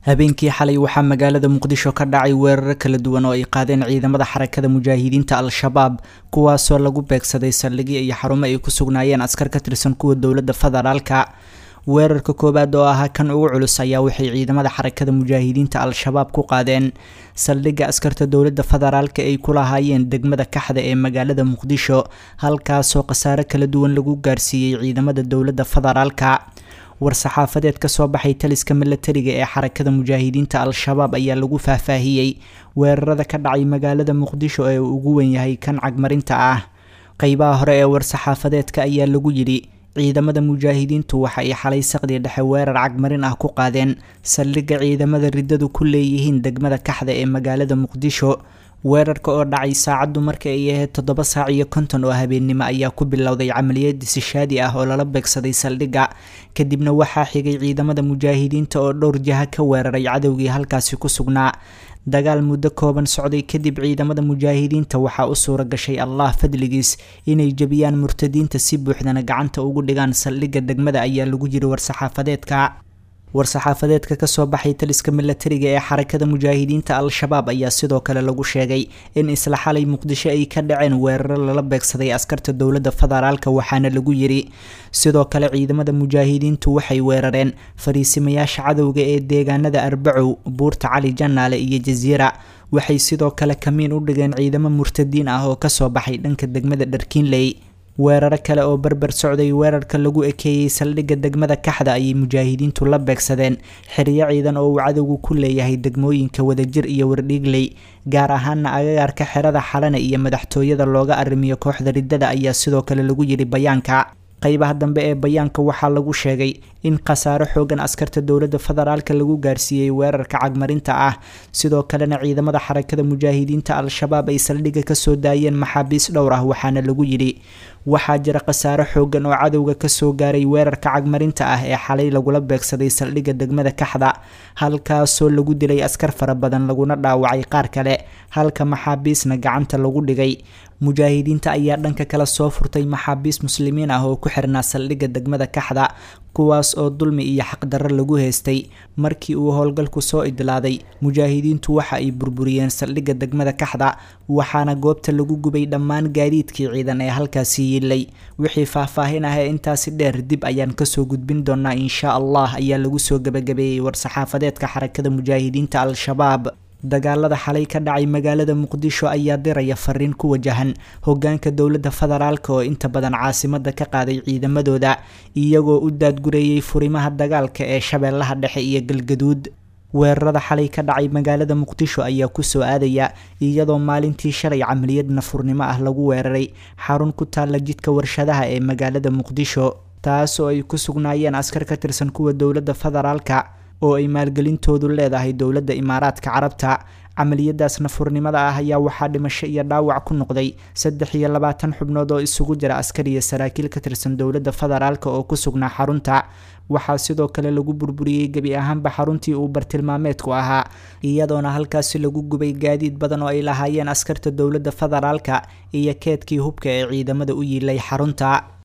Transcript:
habeenkii xalay waxaa magaalada muqdisho ka dhacay weeraro kala duwan oo ay qaadeen ciidamada xarakada mujaahidiinta al-shabaab kuwaasoo lagu beegsaday saldhigyo iyo xarumo ay ku sugnaayeen askar ka tirsan kuwa dowladda federaalka weerarka koowaad oo ahaa kan ugu culus ayaa waxay ciidamada xarakada mujaahidiinta al-shabaab ku qaadeen saldhigga askarta dowladda federaalka ay ku lahaayeen degmada kaxda ee magaalada muqdisho halkaasoo khasaare kala duwan lagu gaarsiiyey ciidamada dowladda federaalka war-saxaafadeed ka soo baxay taliska milatariga ee xarakada mujaahidiinta al-shabaab ayaa lagu faahfaahiyey weerarada ka dhacay magaalada muqdisho ee uu ugu wen yahay kan cagmarinta ah qeybaha hore ee war-saxaafadeedka ayaa lagu yidhi ciidamada mujaahidiintu waxa ay xalay saqdii dhexe weerar cagmarin ah ku qaadeen saldhigga ciidamada riddadu ku leeyihiin degmada kaxda ee magaalada muqdisho weerarka oo dhacay saacaddu marka ay ahayd toddoba saac iyo konton oo habeennimo ayaa ku bilowday camaliyad disishaadi ah oo lala beegsaday saldhigga kadibna waxaa xigay ciidamada mujaahidiinta oo dhowr jaha ka weeraray cadowgii halkaasi ku sugnaa dagaal muddo kooban socday kadib ciidamada mujaahidiinta waxaa u suura gashay allah fadligiis inay jebiyaan murtadiinta si buuxdana gacanta ugu dhigaan saldhigga degmada ayaa lagu yiri war-saxaafadeedka war-saxaafadeedka kasoo baxay taliska milatariga ee xarakada mujaahidiinta al-shabaab ayaa sidoo kale lagu sheegay in isla xalay muqdisho ay ka dhaceen weeraro lala beegsaday askarta dowladda federaalka waxaana lagu yiri sidoo kale ciidamada mujaahidiintu waxay weerareen fariisimayaasha cadowga ee deegaanada arbacow buurta cali janaale iyo jasiira waxay sidoo kale kamiin u dhigeen ciidamo murtadiin ah oo kasoo baxay dhanka degmada dharkiinley weeraro kale oo berber socday weerarka lagu ekeeyey saldhigga degmada kaxda ayay mujaahidiintu la beegsadeen xiriyo ciidan oo uu cadowgu ku leeyahay degmooyinka wadajir iyo wardhiigley gaar ahaana agagaarka xerada xalane iyo madaxtooyada looga arrimiyo kooxda riddada ayaa sidoo kale lagu yidhi bayaanka qeybaha dambe ee bayaanka waxaa lagu sheegay in khasaaro xoogan askarta dowladda federaalka lagu gaarsiiyey weerarka cagmarinta ah sidoo kalena ciidamada xarakada mujaahidiinta al-shabaab ay saldhigga kasoo daayeen maxaabiis dhowr ah waxaana lagu yidhi waxaa jira khasaaro xoogan oo cadowga kasoo gaaray weerarka cagmarinta ah ee xalay lagula beegsaday saldhigga degmada kaxda halkaasoo lagu dilay askar fara badan laguna dhaawacay qaar kale halka maxaabiisna gacanta lagu dhigay mujaahidiinta ayaa dhanka kale soo furtay maxaabiis muslimiin ah oo ku xirnaa saldhigga degmada kaxda kuwaas oo dulmi iyo xaqdarro lagu haystay markii uu howlgalku soo idlaaday mujaahidiintu waxa ay burburiyeen saldhigga degmada kaxda waxaana goobta lagu gubay dhammaan gaadiidkii ciidan ee halkaasi yiilay wixii faahfaahin ah ee intaasi dheer dib ayaan kasoo gudbin doonaa insha allah ayaa lagu soo gabagabeeyey war-saxaafadeedka xarakada mujaahidiinta al-shabaab dagaalada xalay ka dhacay magaalada muqdisho ayaa diraya fariin ku wajahan hogaanka dowladda federaalka oo inta badan caasimada ka qaaday ciidamadooda iyagoo u daadgureeyey furimaha dagaalka ee shabeellaha dhexe iyo galgaduud weerarada xalay ka dhacay magaalada muqdisho ayaa kusoo aadaya iyadoo maalintii shalay camaliyad nafurnimo ah lagu weeraray xarun ku taalla jidka warshadaha ee magaalada muqdisho taas oo ay ku sugnaayeen askar ka tirsan kuwa dowladda federaalka oo ay maalgelintoodu leedahay dowladda imaaraadka carabta camaliyadaas nafurnimada ah ayaa waxaa dhimasho iyo dhaawac ku noqday saddex iyo labaatan xubnood oo isugu jira askar iyo saraakiil ka tirsan dowladda federaalka oo ku sugnaa xarunta waxaa sidoo kale lagu burburiyey gebi ahaanba xaruntii uu bartilmaameedku ahaa iyadoona halkaasi lagu gubay gaadiid badan oo ay lahaayeen askarta dowladda federaalka iyo keedkii hubka ee ciidamada u yiilay xarunta